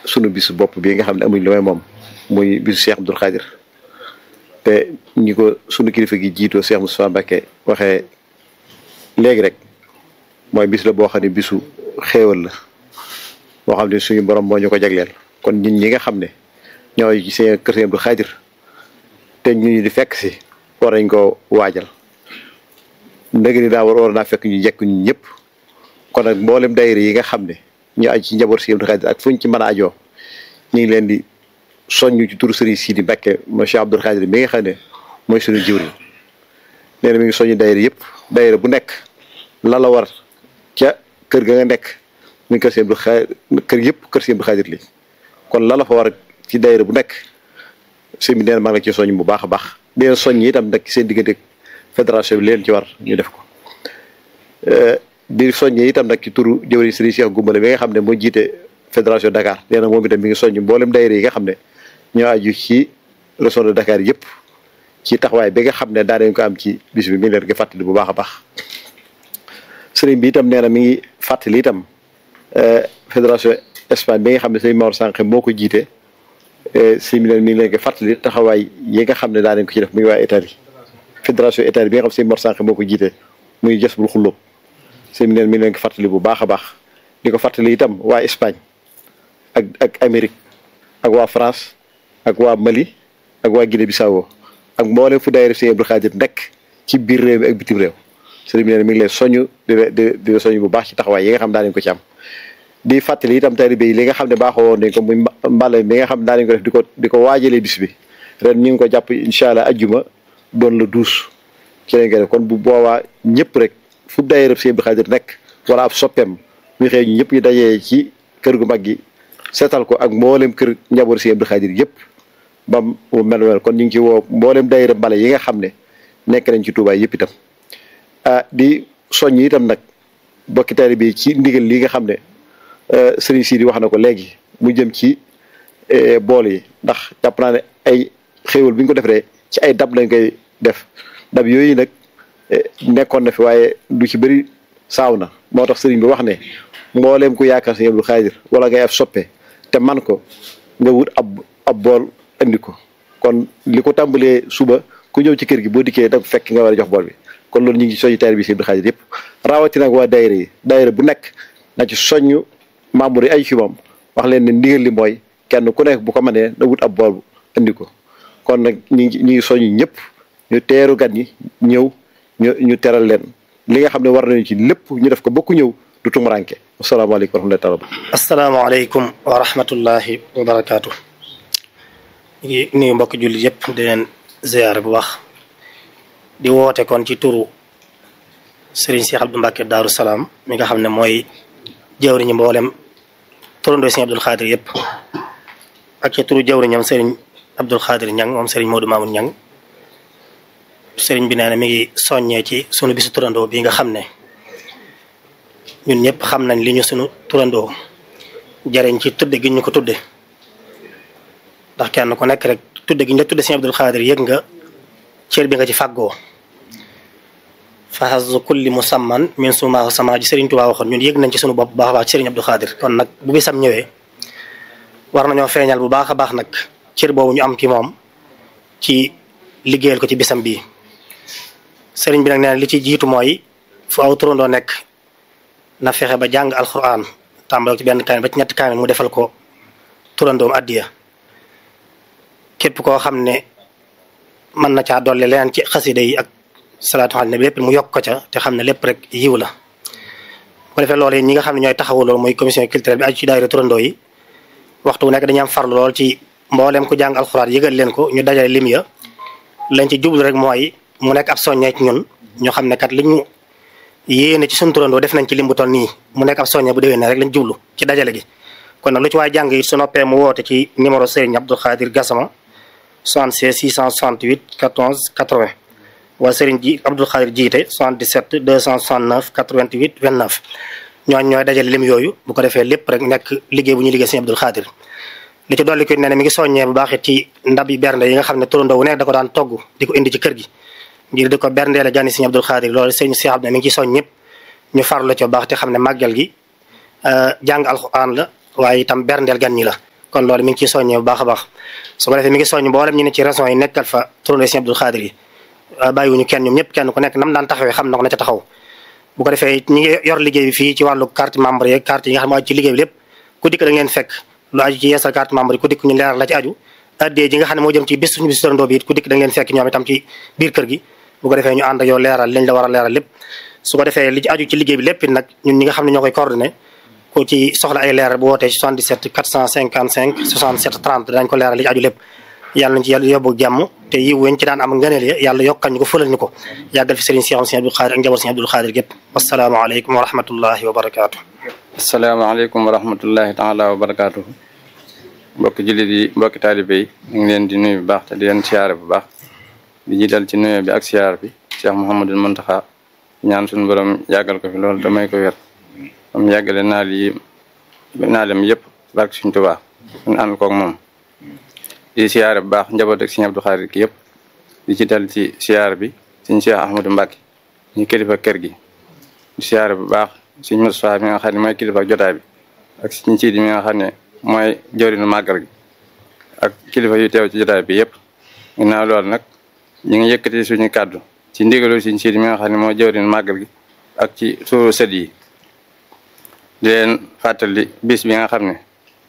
sunu bisu bopp bii nga xam ne amuñ lu may moom muy bisu Cheikh Abdoul Khadir te ñi ko sunu kilifa gi jiitoo Cheikh Moustapha Mbacké waxee léegi rek mooy bis la boo xam ne bisu xéewal la boo xam ne suñu borom moo ñu ko jagleel kon ñun ñi nga xam ne ñooy ci seen kër Cheikh Abdoul Khadir te ñu di fekk si war nañ ko waajal ndëgg ni daa war war naa fekk ñu jekk ñu ñëpp kon nag mboolem daayira yi nga xam ne ñu aj ci njaboot Cheikh Abdoul Khadir ak fuñ ci mën a ajoo ñu ngi leen di soññu ci turu Serigne Sidi Mbacké mo Cheikh Abdoul Khadir mi nga xam ne mooy suñu jiwri nee na mi ngi soññu daayira yëpp daayira bu nekk la la war ca kër ga nga nekk muy kër Cheikh Abdoul Khadir kër yëpp kër Cheikh Abdoul Khadir li kon la la fa war ci daayira bu nekk sëñ bi nee na maa ngi la ci soññ bu baax a baax di leen soññ itam nag seen diggante fédération bi leen ci war ñu def ko di soññee itam nag ci turu jëwriñ Serigne Cheikh Goumbale bi nga xam ne moo jiite fédération Dakar nee na moom itam mi ngi soññ mboolem daayira yi nga xam ne ñoo aju ci région de Dakar yëpp ci taxawaay bi nga xam ne daa dañ ko am ci bis bi mi ngi leen ko fàttali bu baax a baax sëriñ bi itam nee na mi ngi fàttali itam fédération Espagne bi nga xam ne sëriñ Mor Sànq moo ko jiite sëriñ bi mi ngi leen ko fàttali taxawaay yi nga xam ne daa dañ ko ci def muy waa Italie fédération Italie bi nga xam ne sëriñ Mor Sànq moo ko jiite muy jës bul xulloo sëriñ bi mi ngi leen ko fàttali bu baax a baax di ko fàttali itam waa Espagne ak ak Amérique ak waa France ak waa Mali ak waa Guinée Bissau ak mboolem fu daayira Sëriñ Abdoul Khadir nekk ci biir réew mi ak bitim réew sëriñ bi nee na mi ngi lay soñu di di di soñu bu baax ci taxawaay yi nga xam daa nañ ko ci am di fàttali itam taalibe yi li nga xam ne baaxoo woon nañ ko muy mbale mi nga xam daa nañ ko def di ko di ko waajalee bis bi ren ñu ngi ko jàpp incha allah ajjuma doon la douze ci lañ ko def kon bu boobaa ñëpp rek fu daayira Sëriñ Abdoul Khadir nekk wala ab soppeem muy xëy ñu ñëpp ñu dajee ci kër gu mag gi seetal ko ak mboolem kër njaboot Sëriñ Abdoul Khadir yëpp ba mu mel mel kon ñu ngi ci woo mboolem daayira mbale yi nga xam ne nekk nañ ci Touba yëpp itam ah di soññ itam nag bokki taalibe bi ci ndigal li nga xam ne Serigne Sidi wax na ko léegi mu jëm ci bool yi ndax jàpp naa ne ay xéewal bi ñu ko defee ci ay dab lañ koy def dab yooyu nag nekkoon na fi waaye du ci bëri saaw na moo tax Serigne bi wax ne mbooleem ku yaakaar Sëriñ Abdoul Khadir wala ngay ab soppe te man ko nga wut ab ab bool andi ko kon li ko tàmbalee suba ku ñëw ci kër gi boo dikkee da fekk nga war a jox bool bi kon loolu ñu ngi soññu taalibe bi Sëriñ Abdoul Khadir yëpp rawatina ak waa daayira yi daayira bu nekk na ci soññu membre yi ay fi moom wax leen ne ndigal li mooy kenn ku nekk bu ko mënee na wut ab bool andi ko kon nag ñu ngi ñu ngi soññu ñëpp ñu teeru gan ñi ñëw ñu ñu teral leen li nga xam ne war nañu ci lépp ñu def ko bokku ñëw du tumuranke asalaamaaleykum wa rahmatullahi taala asalaamaaleykum wa rahmatullahi wa barakaatu ñu ngi nuyu mbokk jullit yëpp di leen ziyaare bu baax di woote kon ci turu Serigne Cheikh Abdou Mbacké Daaru Salaam mi nga xam ne mooy jawriñu mboolem turandoo Serigne Abdoul Khadir yëpp ak ci turu jawriñam Serigne Abdoul Khadir Ñang moom Serigne Modou Mamoun Ñang Serigne bi nee na mi ngi soññee ci sunu bisu turandoo bi nga xam ne ñun ñëpp xam nañ li ñu sunu turandoo jariñ ci tudde gi ñu ko tudde ndax kenn ku nekk rek tudde gi ñu la tudde Serigne Abdoul Khadir yëg nga cër bi nga ci fàggoo fahazu kulli musamman min sumaahu sama ji Serigne Touba waxoon ñun yëg nañ ci sunu bopp bu baax a baax ci Serigne Abdoul Khadir kon nag bu bisam ñëwee war nañoo feeñal bu baax a baax nag cër boobu ñu am ci moom ci liggéeyal ko ci bisam bii Serigne bi nag nee na li ci jiitu mooy fu aw turandoo nekk na fexe ba jàng alquran tàmbale ci benn kaamil ba ci ñetti kaamil mu defal ko turandoom addiya képp koo xam ne mën na caa dolli leneen ci xasida yi ak salaatu ala nabi lépp mu yokk ko ca te xam ne lépp rek yiw la bu ko defee loolu yi ñi nga xam ne ñooy taxawu loolu mooy commission culturelle bi aju ci daayira turandoo yi waxtu bu nekk dañuy am farlu lool ci mboolem ku jàng alxuraan yëgal leen ko ñu dajale lim ya lañ ci jublu rek mooy mu nekk ab soññee ci ñun ñu xam ne kat li ñu yéene ci suñu turandoo def nañ ci lim bu toll nii mu nekk ab soññee bu déwee ne rek lañ jublu ci dajale gi kon nag lu ci waay jàng it su noppee mu woote ci numéro Serigne Abdoul Khadir Gassama 76 668 14 80 waa Serigne ji Abdoul Khadir jiite 77 269 88 29 ñooñ ñooy dajale lim yooyu bu ko defee lépp rek nekk liggéey bu ñuy liggéey Serigne Abdoul Khadir li ci dolli ko ne ne mi ngi soññee bu baax it ci ndab yi bernde yi nga xam ne turandoo wu nekk da ko daan togg di ko indi ci kër gi ngir di ko berndeele gani Serigne Abdoul Khadir loolu Serigne Cheikh Abdou mi ngi ci soñ ñëpp ñu farlu ci bu baax te xam ne màggal gi jàng alxuraan la waaye itam berndeel gan ñi la kon loolu mi ngi ciy soññee bu baax a baax su ko defee mi ngi soññ mboolem ñu ne ci régions yi nekkal fa tournée Sëriñ Abdou Khadre yi bàyyiwuñu kenn ñoom ñëpp kenn ku nekk nam daan taxawee xam na ko na ca taxaw bu ko defee ñi ngi yor liggéey bi fii ci wàllu carte membre yeeg carte yi nga xam ne aju ci liggéey bi lépp ku dikk da ngeen fekk lu aju ci yeesal carte membre yi ku dikk ñu leeral la ci aju addee ji nga xam ne moo jëm ci bis suñu bis torandoo bi it ku dikk da ngeen fekk ñoom itam ci biir kër gi bu ko defee ñu ànd ak yow leeral liñ la war a leeral lépp su ko defee li ci aju ci liggéey bi lépp it nag ñun ñi nga xam ne ñoo koy coordonné ku ci soxla ay leeral bu wootee ci 77 455 67 30 dinañ ko leeral li ci aju lépp yàlla nañ ci yàlla yóbbu jàmm te yiw weñ ci daan am ngëneel ya yàlla yokkal ñu ko fëlal ñu ko yàggal fi sëriñ Cheikh Sëriñ Abdou Khadre ak njaboot Sëriñ Abdou Khadre gépp wasalaamaaleykum wa rahmatullahi wa barakaatu asalaamaaleykum wa rahmatullahi taala wa barakaatu mbokki jullit yi mbokki taalibe yi ñu ngi leen di nuyu bu baax te di leen siyaare bu baax di jiital ci nuyu bi ak siyaar bi Cheikh Mouhamadul Muntaxa ñaan suñu borom yàggal ko fi loolu damay ko wér am yàggale naal yi naalem yëpp barke suñ Tuubaa ñu ànd koog moom di siyaare bu baax njaboot ak Sëriñ Abdou Khadre ki yëpp di ci dal ci siyaar bi suñ Cheikh Ahmadou Mbacke ñu kilifa kër gi di siyaare bu baax suñ Moustapha mi nga xam ne mooy kilifa jotaay bi ak suñ Siidi mi nga xam ne mooy jëwriñu màggal gi ak kilifa yu teew ci jotaay bi yëpp ginnaaw loolu nag ñu ngi yëkkati suñu kàddu ci ndigalu suñ Siidi mi nga xam ne mooy jëwriñu màggal gi ak ci suuru sët yi di leen fàttali bis bi nga xam ne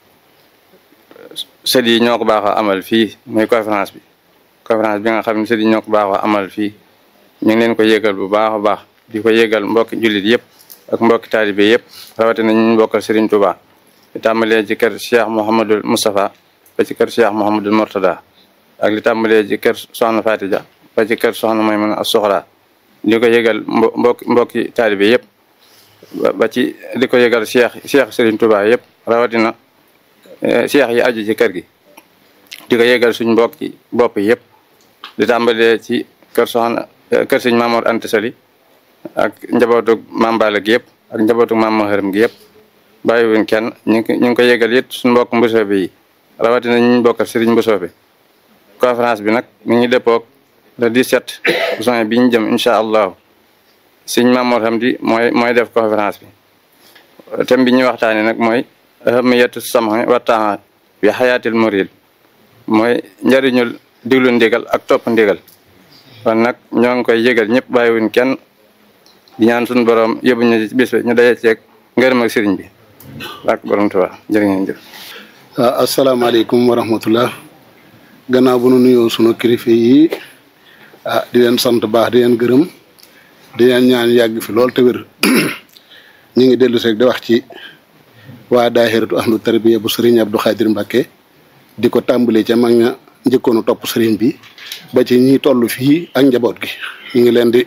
sët yi ñoo ko baaxoo amal fii muy conférence bi conférence bi nga xam ne sët yi ñoo ko baaxoo amal fii ñu ngi leen ko yégal bu baax a baax di ko yégal mbokki jullit yëpp ak mbokki taalibe yëpp rawatina ñu bokkal Serigne Touba li tàmbalee ci kër Cheikh Mouhamadul Moustapha ba ci kër Cheikh Mouhamadul Mourtada ak li tàmbalee ci kër Soxna Fatija ba ci kër Soxna Maymuna as Soxra di ko yégal mbo mbokki mbokki taalibe yëpp ba ci di ko yégal Cheikh Cheikh Serigne Touba yëpp rawatina cheikh yi aju ci kër gi di ko yégal suñ mbokki bopp yëpp di tàmbalee ci kër soxna kër sëñ Mamoor Anta Sali ak njabootu Maam Balla gi yëpp ak njabootu Maam Maharam gi yëpp bàyyiwuñ kenn ñu ngi ñu ngi ko yégal it suñ mbokk mbusoobe yi rawatina ñu bokkal sëriñ mbusoobe conférence bi nag mi ngi dëppoog le 17 juin bi ñu jëm incha allahu sëñ Mamoor Hamdi mooy mooy def conférence bi thème bi ñuy waxtaane nag mooy ahamiyatu sam'i wa ta'a bi xayaatil murid mooy njëriñul diglu ndigal ak topp ndigal kon nag ñoo ngi koy yëgal ñëpp bàyyiwuñ kenn di ñaan suñu borom yóbbu ñu ci bis bi ñu daje ceeg ngërëm ak sëriñ bi ak borom Tuubaa jërë ngeen jëf. waaw asalaamaaleykum wa rahmatullah gannaaw bu nu nuyoo sunu kilifa yi ah di leen sant baax di leen gërëm di leen ñaan yàgg fi lool te wér ñu ngi dellu seeg di wax ci. waa daahiratu ahlu tarbiya bu sëriñ Abdou Khadre Mbacke di ko tàmbalee ca mag ña njëkkoonu topp sëriñ bi ba ci ñi toll fii ak njaboot gi ñu ngi leen di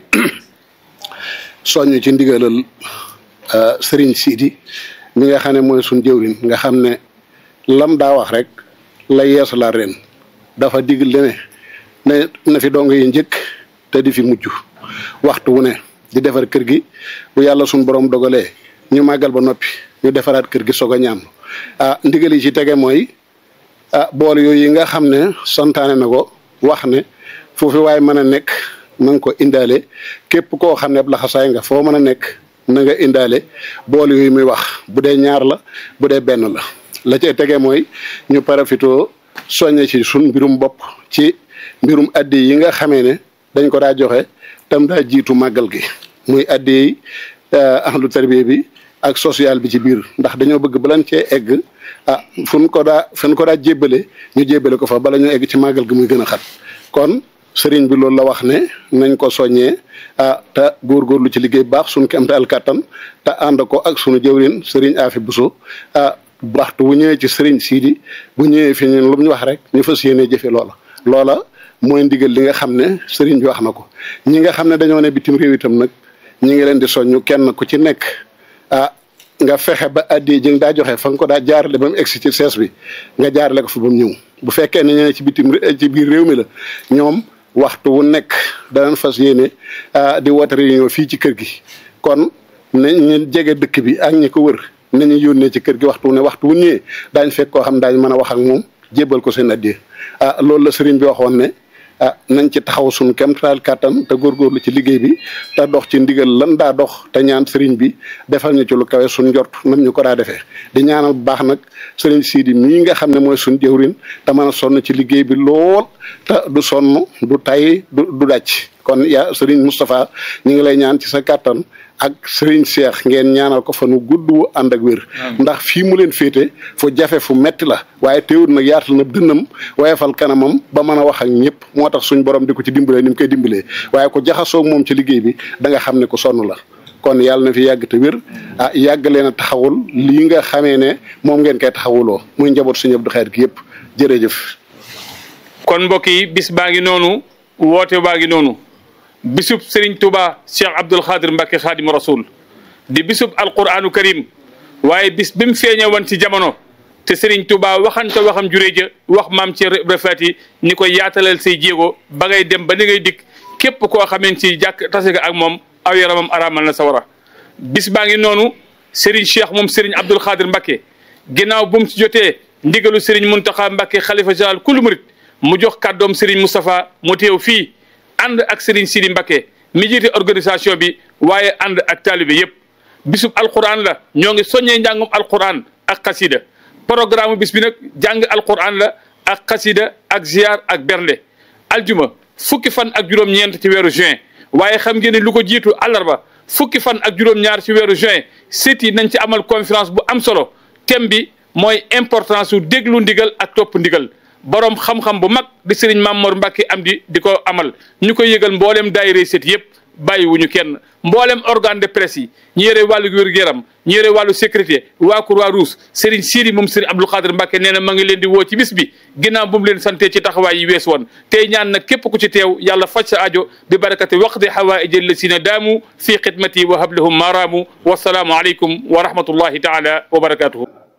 soññ ci ndigalal sëriñ Sidi mi nga xam ne mooy suñ jëwriñ nga xam ne lam daa wax rek la yeesalaat ren dafa digal ne ne na fi dong yi njëkk te di fi mujj waxtu wu ne di defar kër gi bu yàlla suñ borom dogalee ñu màggal ba noppi ñu defaraat kër gi soog a ñaam ah ndigal yi ci tege mooy ah bool yooyu yi nga xam ne santaane na ko wax ne foofu waaye mën a nekk na nga ko indaale képp koo xam ne ab laxasaay nga foo mën a nekk na nga indaale bool yooyu muy wax bu dee ñaar la bu dee benn la la cay tege mooy ñu parafitoo soññe ci sun mbirum bopp ci mbirum addi yi nga xamee ne dañ ko daa joxe tam daa jiitu màggal gi muy addi yi ahlu tarbiya bi ak social bi ci biir ndax dañoo bëgg balan cee egg ah fu ko daa fu ko daa jébbale ñu jébbale ko fa bala ñu egg ci màggal gi muy gën a xat kon sëriñ bi loolu la wax ne nañ ko soññee ah te góorgóorlu ci liggéey baax suñu kemtaal kàttan te ànd ko ak sunu jëwrin sëriñ Afi Buso ah waxtu bu ñëwee ci sëriñ Sidi bu ñëwee fi ñun lu ñu wax rek ñu fas yéene jëfe loola loola mooy ndigal li nga xam ne sëriñ bi wax na ko ñi nga xam ne dañoo ne bitim réew itam nag ñi ngi leen di soññu kenn ku ci nekk ah nga fexe ba addi ji nga daa joxe fa nga ko daa jaarale ba mu egsi ci sees bi nga jaarale ko fa ba mu ñëw bu fekkee ne ñene ci bitim ci biir réew mi la ñoom waxtu wu nekk danañ fas yéene di woote réunion fii ci kër gi kon ne ñu jege dëkk bi ak ñi ko wër nañu yónnee ci kër gi waxtu wu ne waxtu wu ñëwee daañ fekk koo xam daañ mën a wax ak moom jébbal ko seen addi ah loolu la sëriñ bi waxoon ne ah nañ ci taxaw suñu kemtaal kàttan te góorgóorlu ci liggéey bi te dox ci ndigal lan daa dox te ñaan sëriñ bi defal ñu ci lu kawe suñ njort nam ñu ko daa defee di ñaanal bu baax nag sëriñ Sidi mii nga xam ne mooy suñ jëwrin te mën a sonn ci liggéey bi lool te du sonn du tay du du dàcc kon yaa sëriñ Moustapha ñu ngi lay ñaan ci sa kàttan ak sëriñ Cheikh ngeen ñaanal ko fa nu gudd wu ànd ak wér ndax fii mu leen féete fu jafe fu metti la waaye teewul nag yaatal na dënnam wayefal kanamam ba mën a wax ak ñëpp moo tax suñ borom di ko ci dimbalee ni mu koy dimbalee waaye ko jaxasoo moom ci liggéey bi da nga xam ne ko sonn la kon yàlla na fi yàgg te wér ah yàgg leen a taxawul lii nga xamee ne moom ngeen koy taxawuloo muy njaboot suñu Abdou Khadre gi yëpp jërëjëf. kon mbokk yi bis baa ngi noonu woote baa ngi noonu bisub Serigne Touba Cheikh Abdoul Khadre Mbacke Khadim Rasoul di bisub alquranu karim waaye bis bi mu feeñe woon ci jamono te Serigne Touba waxante waxam juree ja wax maam ci refati ni ko yaatalal say jéego ba ngay dem ba ni ngay dikk képp koo xameen ci jàkk tase nga ak moom aw yaramam araamal na sawara bis baa ngi noonu Serigne Cheikh moom Serigne Abdoul Khadre Mbacke ginnaaw bu mu ci jotee ndigalu Serigne Mountakha Mbacke xalifa général kullu murit mu jox kàddoom Serigne Moustapha mu teew fii ànd ak Serigne Sidi Mbacke mi jiite organisation bi waaye ànd ak taalibe yépp bisub alquran la ñoo ngi soññee njàngum alquran ak xasida programme bis bi nag jàng alquran la ak xasida ak ziar ak bernde aljuma fukki fan ak juróom-ñeent ci weeru juin waaye xam ngeen ne lu ko jiitu àllarba fukki fan ak juróom-ñaar ci weeru juin sit yi nañ ci amal conférence bu am solo thème bi mooy importance su déglu ndigal ak topp ndigal borom xam-xam bu mag di sëriñ Mamor Mbacke am di di ko amal ñu koy yëgal mboolem daayira set yëpp bàyyiwuñu kenn mboolem organe de presse yi ñu yore wàllu wér-gu-yaram ñu yore wàllu sécurité waa Croix-Rouge sëriñ Sidi moom sëriñ Abdou Khadre Mbacke nee na ma ngi leen di woo ci bis bi ginnaaw bu mu leen sante ci taxawaay yi wees woon tey ñaan nag képp ku ci teew yàlla faj sa ajo bi barakati waqdi hawaaij allasina daamu fi xidmati wa hablahum maaraamu wasalaamu aleykum wa rahmatullahi taala wa barakatuhu